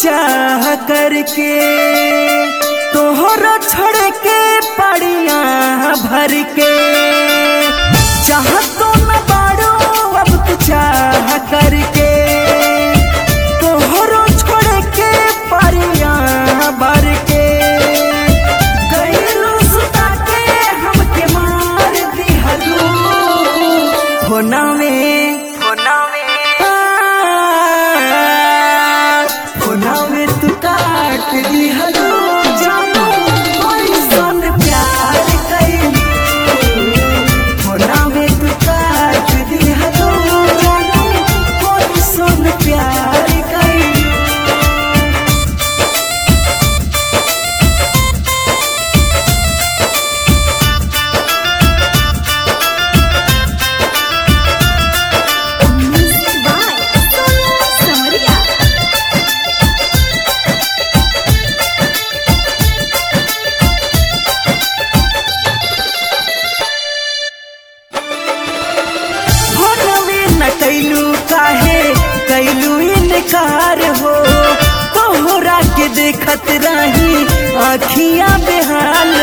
चाह करके तोहरा छोड़ के पड़िया भर के चाह तो न बाड़ो अब तू चाह करके तोहरो छोड़ के पड़िया भर के गइलो सुता के हमके मार दिहलो होना में होना में होना में तू काट दिहलो जानो कोई सन प्यार कइली होना में तू काट दिहलो जानो कोई सन प्यार कइली Music by Sonia Samaria. फोनवे न कैलू काहे कैलू इनकार हो तोहरा के देखत रही आखियां बेहाल